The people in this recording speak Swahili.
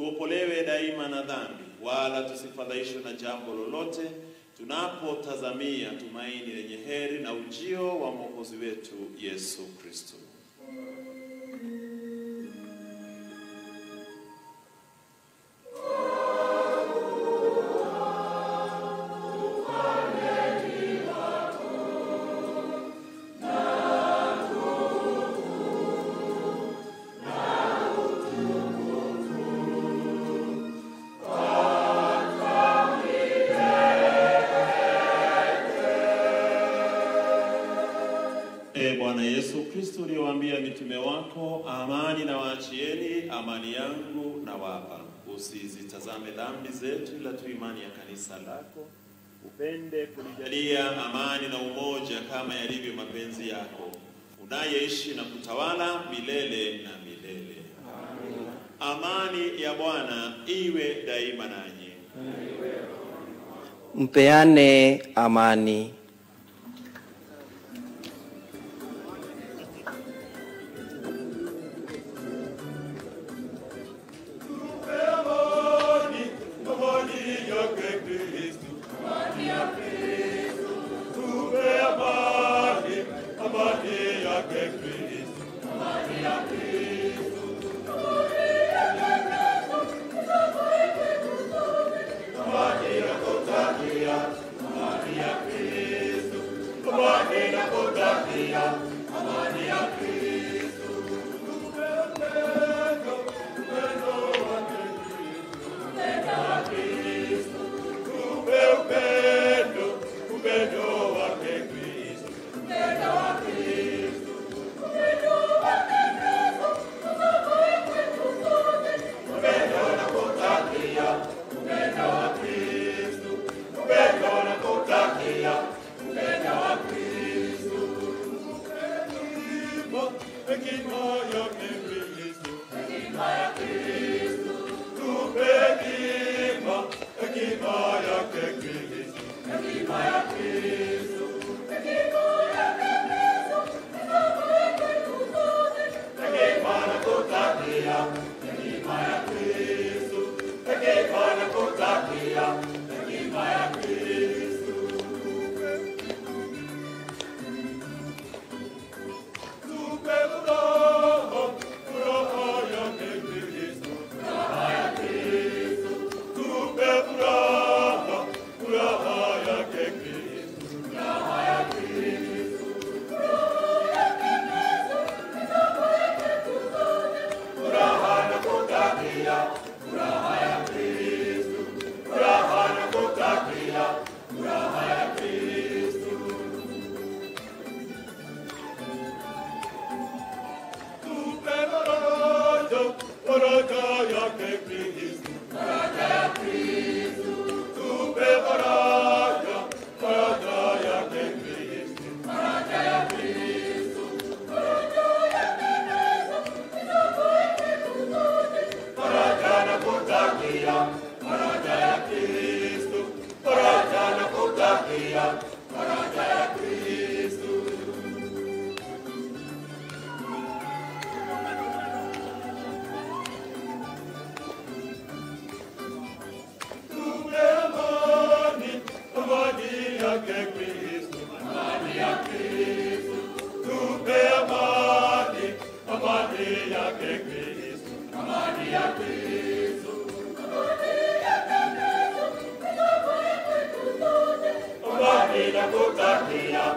tuopolewe daima na dhambi, wala tusifadhaishwe na jambo lolote, tunapotazamia tumaini lenye heri na ujio wa Mwokozi wetu Yesu Kristo. E Bwana Yesu Kristo, uliyowaambia mitume wako, amani na waachieni, amani yangu na wapa. Usizitazame dhambi zetu, ila tu imani ya kanisa lako. Upende kulijalia amani na umoja kama yalivyo mapenzi yako, unayeishi na kutawala milele na milele. Amani ya Bwana iwe daima nanyi. Mpeane amani. Amani na kutakia